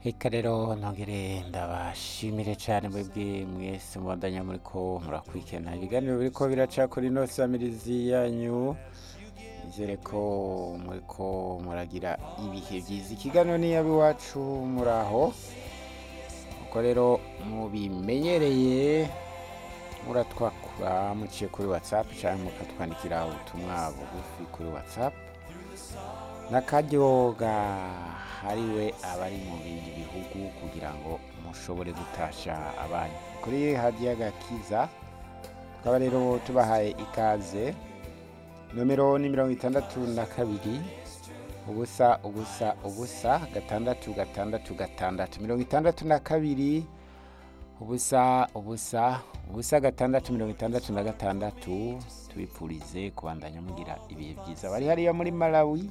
Eka rero nongere ndabashimire cyane mwebwe mwese mubandanya muriko murakurikirana ibiganiro biriko biraca kuri ino samirizi yanyu nizere ko muriko muragira ibihe byiza ikiganiro ni iwacu muraho uko rero mubimenyereye muratwakura muciye kuri whatsapp cyangwa mukatwandikira ubutumwa bugufi kuri whatsapp n'akaryo gahariwe abari mu bindi bihugu kugira ngo mushobore gutasha abanyu kuri hadiya gakiza tukaba rero tubahaye ikaze nomero ni mirongo itandatu na kabiri ubusa ubusa ubusa gatandatu gatandatu gatandatu mirongo itandatu na kabiri ubusa ubusa ubusa gatandatu mirongo itandatu na gatandatu tubipfurize kubandanya mugira ibihe byiza bari hariya muri malawi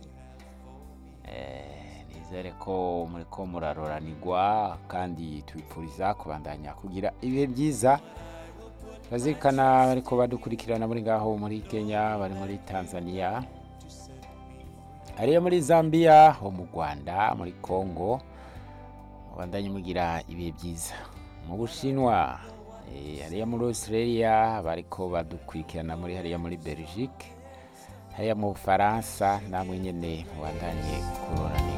Eh, nizere ko muriko muraroranirwa kandi tubipfuriza kubandanya kugira ibihe byiza bazirikana bariko badukurikirana muri ngaho muri kenya bari muri tanzania hariya muri zambia ho mu rwanda muri congo mubandanye mugira ibihe byiza mu bushinwa eh, hariya muri australia bariko badukurikirana muri hariya muri belgique hariya mu bufaransa namwe nyene mubandanye kuroranirwa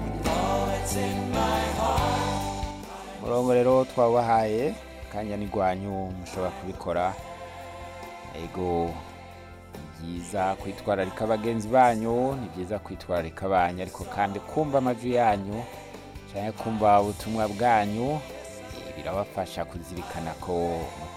murongo rero twabahaye kanya n'igwanyu mushobora kubikora ego ni byiza kwitwararika bagenzi banyu ni byiza kwitwararika banyu ariko kandi kumva amajwi yanyu cyangwa kumva ubutumwa bwanyu eh, birabafasha kuzirikana ko